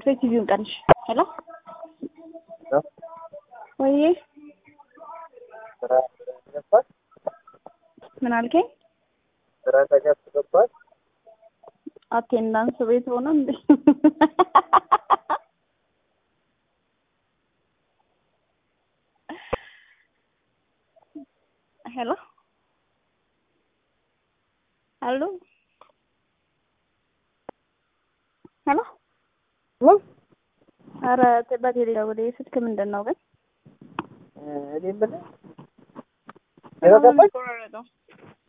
ወይ ቲቪውን ቀንሽ። ሄሎ ወይዬ ስራ ገባል ምን አልከኝ? ስራ ተገብ ገባል አቴንዳንስ ቤት ሆነ እንዴ? ሄሎ ሄሎ ሄሎ ኧረ በቴሌ ወደ ስልክ ምንድን ነው ግን? እኔ የምልህ ቢሮ ገባች ቆረጠው